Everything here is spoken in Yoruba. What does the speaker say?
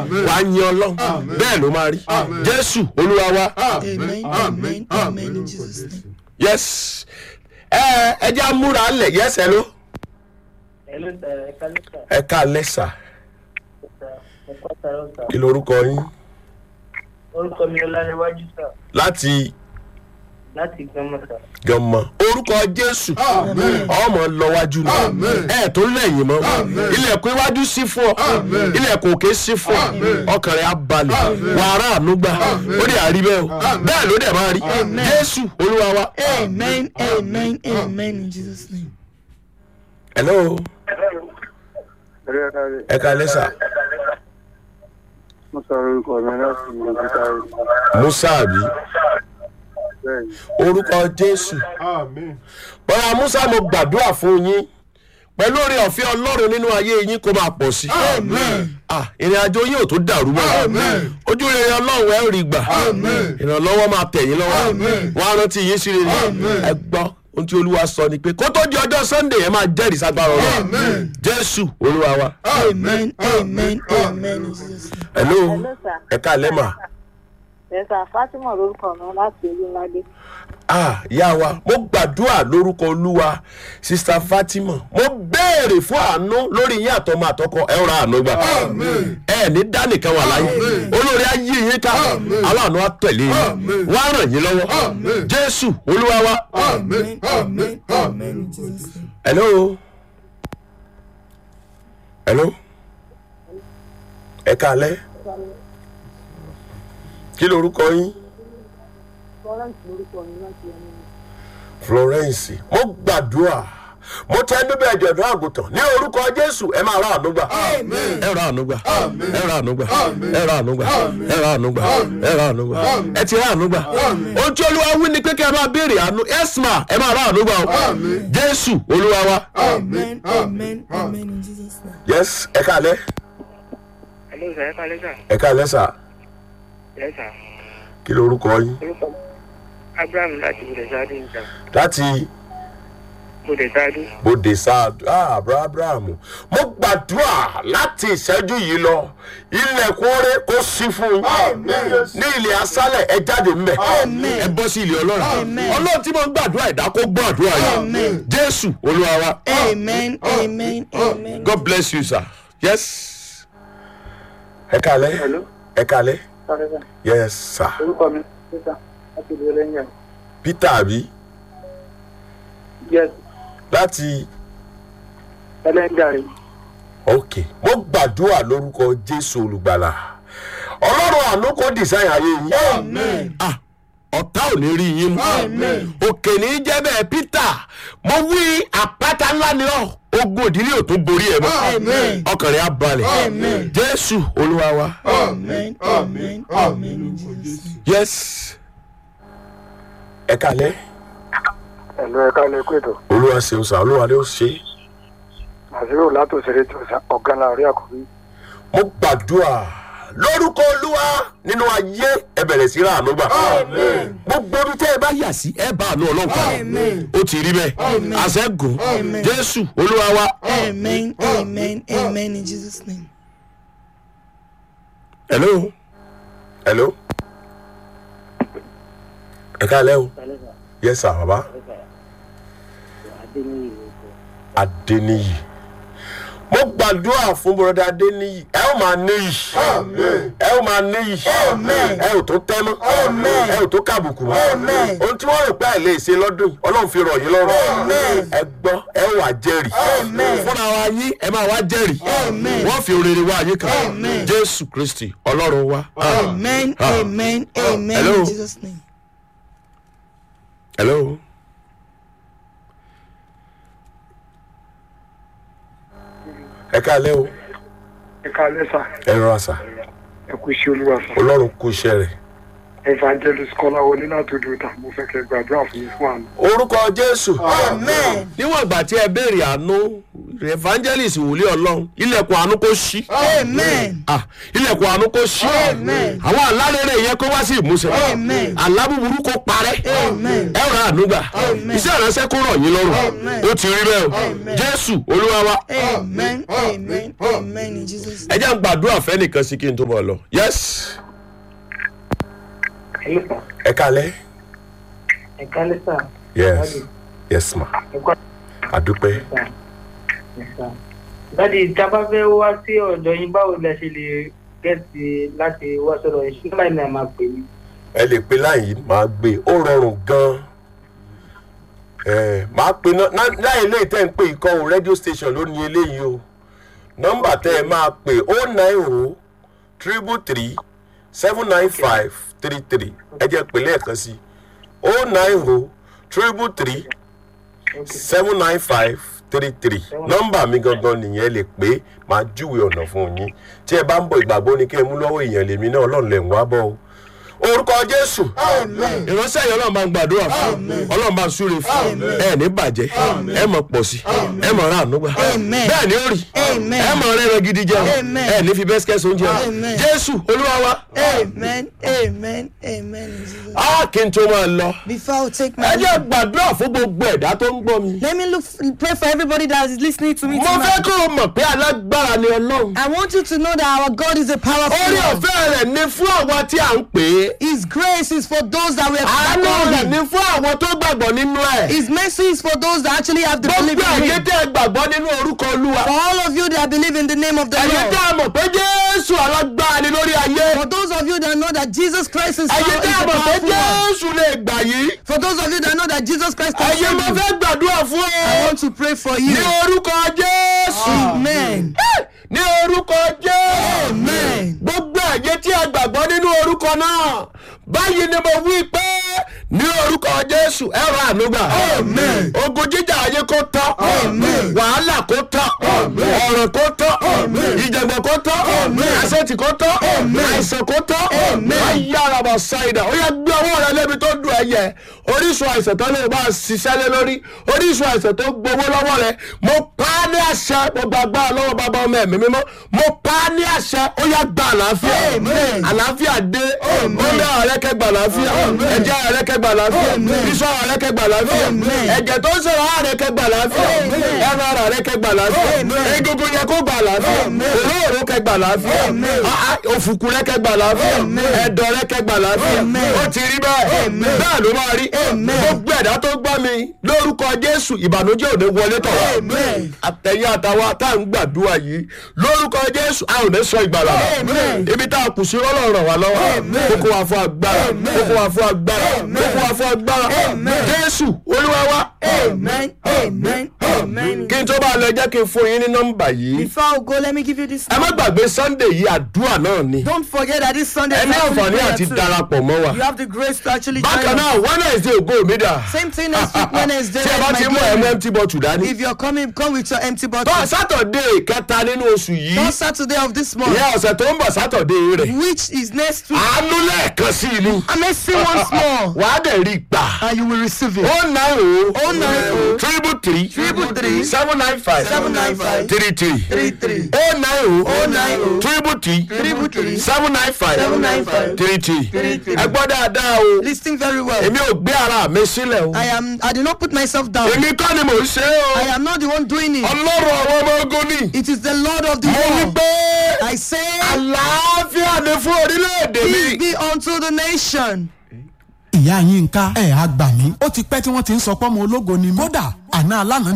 wà á yin ọlọ́run bẹ́ẹ̀ ló máa rí jésù olúwa wa Amen. Amen. Amen. In Jesus' name. yes ẹ ẹ jẹ́ àmúra lẹ̀ yes hello Hello, sir. Ẹ kálẹ́ sà. ẹ ká lẹ́sà Ẹ kọ́ sàrọ̀ sà. kí lorúkọ yín Orúkọ mi Ọláníwájú sà. láti Láti Gbọ́mọ̀ sà. gànmọ orúkọ jésù ọmọ lọwájú ni ẹ tó lẹ́yìn mọ́ ilẹ̀kùn iwájú sí fún ọ ilẹ̀kùn òkè sí fún ọ ọkàn rẹ̀ á balẹ̀ wàrà ànúgbà ó dẹ̀ àrí bẹ́ẹ̀ o bẹ́ẹ̀ ló dẹ̀ máa rí jésù olúwa wa. Amen. Amen. Amen. In Jesus' name. hello ẹ ká lẹ́sà mo sọ orúkọ mi láti ìgbésà rẹ musa àbí bẹ́ẹ̀ ni. orúkọ jésù bọ́lá musa mo gbàdúrà fún yín pẹ̀lú oore ọ̀fẹ́ ọlọ́run nínú ayé yín kó máa pọ̀ sí. Ah, ìrìn àjò yín ò tó dàrú mọ́. ojú rere ọlọ́run ẹ̀ rí gbà. ìrànlọ́wọ́ máa tẹ̀ yín lọ́wọ́. wọ́n á rántí yín sí rere. ẹ gbọ́ ohun tí olúwa sọ ni pé kó tó di ọjọ́ sunday ẹ máa jẹ́rìí sagbára ọlọ́run. jésù olúwa wa. Amen. Amen. Amen. In Jesus' name. hello Hello, sir. ẹ ká lẹ́mà. ẹ̀sà fatima lórúkọ mi láti olúmọdé ah ìyá wa mo gbàdúrà lórúkọ olúwa sista fatima mo béèrè fún àánú lórí yín àtọmọ àtọkọ ẹ ra àánú gbà ẹ ní dánìkan wà láyé olórí ayé yín ká aláàánú á tẹ̀lé yín wọ́n á ràn yín lọ́wọ́ jésù olúwa wa. Amen. Amen. Amen. In Jesus' name. hello hello ẹ káalẹ́ kí lorúkọ yín. florence lórúkọ mi láti ẹni florence mo gbàdúrà mo tẹ bíbẹ ìjọdún àgùntàn ní orúkọ jésù ẹ máa ra àánú gbà ẹ ra àánú gbà ẹ ra àánú gbà ẹ ra àánú gbà ẹ ra àánú gbà ẹ ra àánú gbà ẹ ti ra àánú gbà ohun tí olúwa wí ni pé kí ẹ máa béèrè àánú ẹsìmà ẹ máa ra àánú gbà o jésù olúwa wa Amen. Amen. Amen. In Jesus' name. yes ẹ káalẹ́ Hello, sir. Ẹ kálẹ́ sà. ẹ káalẹ́ sà Yes, sir. kí lorúkọ yín Orúkọ mi Abraham láti Bùdẹ̀sáàdì nìjà. láti Bùdẹ̀sáàdì. bòde sáàdù ah abraham mo gbàdúrà láti ìṣẹ́jú yìí lọ ilẹ̀kùn oore kó sí fún yín ní ilẹ̀ asálẹ̀ ẹ jáde ńbẹ ẹ bọ́ sí ilẹ̀ ọlọ́run ọlọ́run tí mo ń gbàdúrà ẹ̀dá kó gbọ́ àdúrà yìí jésù olúwa wa Amen. Amen. Amen. god bless you sir yes ẹ kalẹ hello ẹ kalẹ sáré sá yes sir orúkọ mi peter láti ìlú ẹlẹ́yìn peter àbí yes láti ẹlẹ́yìn ok mo gbàdúrà lórúkọ jésù olùgbàlà ọlọ́run àánú kò design ayé yín ah ọ̀tá ò ní rí yín mú òkè ní í jẹ́ bẹ́ẹ̀ peter mo wí àpáta ńlá ni ọ́ ogun òdílé ò tó borí ẹ̀ mọ́ ọkàn rẹ̀ á balẹ̀ jésù olúwa wa Amen. Amen. Amen. In Jesus' name. yes ẹ kalẹ́ ẹ̀lú ẹ̀ka lẹ́kọ̀ọ́ ètò olúwa ṣeun sá olúwa ló ṣe é. àṣírí látòṣèré tó sá ọ̀gá láàrin àkọ́bí mo gbàdúrà lórúkọ olúwa nínú ayé ẹ bẹ̀rẹ̀ sí ràánú gbà. gbogbo ibi tẹ́ ẹ bá yà sí ẹ bá àánú ọlọ́run pa ó ti rí bẹ́ẹ̀ àṣẹ́gun jésù olúwa wa. Amen. Amen. Amen. In Jesus' name. hello hello ẹ káalẹ́ o Kálẹ́ sà. yes sir baba Adéníyì lórúkọ. adeniyi mo gbàdúrà fún bọ́dá adeniyi ẹ ó máa níyì ẹ ó máa níyì ẹ ò tó tẹ́ mọ́ ẹ ò tó kàbùkù mọ́ ohun tí wọ́n rò pé ẹ lè ṣe lọ́dún yìí, ọlọ́run fi rọ̀ yín lọ́rùn ẹ gbọ́ ẹ wà jẹ́rìí fúnra wa yín ẹ máa wá jẹ́rìí wọ́n fi rere wá yín kan jésù kristi ọlọ́run wa. Amen. Ah. Amen. Amen. Hello. In Jesus' name. hello. ẹ káalẹ́ o ẹ̀ka lẹ́sà ẹ rọra sà ẹ̀kú iṣẹ́ olúwa sá ọlọ́run kú iṣẹ́ rẹ̀ evangelist kọ́láwọlé látòdì òtà mo fẹ́ kẹ́ gbàdúrà fún mi fún àná. orúkọ jésù Amen. níwọ̀n ìgbà tí ẹ béèrè àánú evangelist wòlíì ọlọ́run ilẹ̀kùn àánú kò ṣí Amen. Ah, ilẹ̀kùn àánú kò ṣí Amen. àwọn àlárẹ̀rẹ̀ yẹn kó wá sí ìmúṣẹ Amen. alábùbùrú kò parẹ́ Amen. ẹ rà ànúgbà Amen. iṣẹ́ ìránṣẹ́ kó rọ̀ yín lọ́rùn Amen. ó ti rí bẹ́ẹ̀ o Amen. jésù olúwa wa Amen. Amen. Amen. In Jesus' ẹ name. jẹ́ ń gbàdúrà fẹ́ nìkan sí kí n tó bọ̀ lọ yes ẹ kalẹ́ ẹ̀ka lẹ́sà yes yes ma ẹ̀kọ́ àdúpẹ́ lẹ́sà. dáàdi ìjábá fẹ́ wá sí ọ̀dọ̀ yín báwo lẹ ṣe lè gẹ̀ẹ́sì láti wá sọ̀rọ̀ yín ṣùgbọ́n láì náà máa pè mí. ẹ lè pe láyìí máa gbé ó rọrùn gan-an ẹ máa pe náà láì lè tẹ́ ń pè ikọ̀ o rédíò station ló ní eléyìí o nọ́mbà tẹ́ ẹ máa pè ó nine o triple three seven nine five three three ẹ jẹ́ pè lẹ́ẹ̀kan sí ó nine o triple three seven nine five three three nọ́mbà mi gangan nìyẹn lè pé máa júwe ọ̀nà fún yín tí ẹ bá ń bọ̀ ìgbàgbọ́ ni kí ẹ mú lọ́wọ́ èèyàn lèmi náà ọlọ́run lẹ̀ ń wá bọ̀ o orúkọ jésù ìránṣẹ́ yìí ọlọ́run bá ń gbàdúrà fún ọlọ́run bá ń súre fún ẹ ní bàjẹ́ ẹ mọ̀ pọ̀ sí ẹ mọ̀ ra ànúgbà Amen. bẹ́ẹ̀ ni ó rí Amen. ẹ mọ̀ rẹ́rẹ́ gidi jẹun Amen. ẹ ní fi bẹ́sikẹ́sì oúnjẹ Amen. jésù olúwa wa Amen. Amen. Amen. In Jesus' name. á kí n tó máa lọ Before I take ẹ my jẹ́ gbàdúrà fún gbogbo ẹ̀dá tó ń gbọ́ mi. let me look pray for everybody that is listening to me mo fẹ́ tonight. kó o mọ̀ pé alágbára ni ọlọ́run. I want you to know that our God is a powerful orí God. ọ̀fẹ́ rẹ̀ ní fún àwọn tí à ń pè é. His grace is for those that we àánú are rẹ̀ ní calling. fún àwọn tó gbàgbọ́ nínú ẹ̀. His mercy is for those that actually have the belief gbogbo in ẹ̀yẹ Him. tẹ́ ẹ gbàgbọ́ nínú orúkọ olúwa. For all of you that believe in the name of the ẹ̀yẹ Lord. tẹ́ ẹ mọ̀ pé jésù alágbára ni lórí ayé. For those of you that know that Jesus Christ is, ẹ̀yẹ power, tẹ́ is ẹ the mọ̀ pé powerful one. jésù lè gbà yìí. For those of you that know that Jesus Christ can ẹ̀yẹ save mo you. fẹ́ gbàdúrà fún I ọ. want to pray for you. ní orúkọ jésù. Amen. ní orúkọ jésù. Amen. gbogbo ẹ̀yẹ tí a gbàgbọ́ nínú orúkọ náà báyìí ni mo wí pé ní orúkọ jésù ẹ ra ànúgbà Amen. ogun jíjà ayé kó tán Amen. wàhálà kó tán ọ̀rọ̀ kó tán ìjàngbọ̀n kó tán àṣetì kó tán àìsàn kó tán ayára bá ṣáìdà ó yẹ gbé ọwọ́ rẹ lébi tó dùn ẹ̀yẹ orísun àìsàn tó lè bá a ṣiṣẹ́ lé lórí orísun àìsàn tó gbowó lọ́wọ́ rẹ mo pa á ní àṣẹ mo gbàgbọ́ lọ́wọ́ bàbá ọmọ ẹ̀mí mímọ́ mo pa á ní àṣẹ ó yẹ gba àlàáfíà Amen. àlàáfíà dé omi ọ̀rẹ́ kẹgbà àlàáfíà ẹ̀jẹ̀ ọ̀rẹ́ kẹgbà àlàáfíà iṣan ọ̀rẹ́ kẹgbà àlàáfíà Amen. ẹ̀jẹ̀ tó ń sọ̀rọ̀ ọ̀rẹ́ kẹgbà àlàáfíà ẹran ara rẹ kẹgbà àlàáfíà egungun yẹ kó gbà àlàáfíà òróró kẹgbà àlàáfíà Ah, ah, òfùkù rẹ kẹgbà àlàáfíà ẹ̀dọ̀ rẹ kẹgbà àlàáfíà ó ti rí bẹ́ẹ̀ bẹ́ẹ̀ ló máa rí gbogbo ẹ̀dá tó gbọ́ mi lórúkọ jésù ìbànújẹ́ òde wọlé tọ̀ wá Amen. àtẹ̀yìn àtàwọn tá à ń gbàdúrà yìí lórúkọ jésù a ò ní sọ ìgbàlà Amen. ibi tá a kù sí ọlọ́run ràn wá lọ́wọ́ kókó wa fún agbára kókó wa fún agbára kókó wa fún agbára jésù olúwa wa Amen. Amen. Amen. kí n tó bá lọ jẹ́ kí n fún yín ní nọ́mbà yìí Before I go, let me give you this. ẹ má gbàgbé sunday yìí àdúrà náà ni Don't forget that this Sunday ẹ ní is actually àǹfààní prayer àti too. darapọ̀ mọ́ wa You have the grace to actually bákan join náà us. wednesday ògo mi dà Same thing next week Wednesday. tí ẹ bá my ti mú glory. ẹmu empty bottle dání If you're coming, come with your empty bottle. tó sátọ̀dé kẹta nínú oṣù yìí On Saturday of this month, ìyá ọ̀sẹ̀ tó ń bọ̀ sátọ̀dé rẹ̀ which is next week, àánú lẹ́ẹ̀kan sí i ni. I may see once more, wàá dẹ̀ rí gbà. and you will receive it. ó nine o. Oh nine o. triple three. Triple three. seven nine five. Seven nine five. three three. Three three. ó nine o. Oh nine o. triple three. Triple three. seven nine five. Seven nine five. three three. Three three. ẹ gbọ́ dáadáa o. Listen very well. èmi ò gbé ara mi sílẹ̀ o. I am. I did not put myself down. èmi kọ́ ni mò ń ṣe é I o. am not the one doing it. ọlọ́run àwọn ọmọ ogun ni. It is the Lord of the mo wí world. pé I say, àlàáfíà ni fún orílẹ̀-èdè peace mi. be unto the nation. ìyá yín ká ẹ̀ á gbà mí ó ti pẹ́ tí wọ́n ti ń sọ pé ọmọ ológo ni mí. kódà àná alánà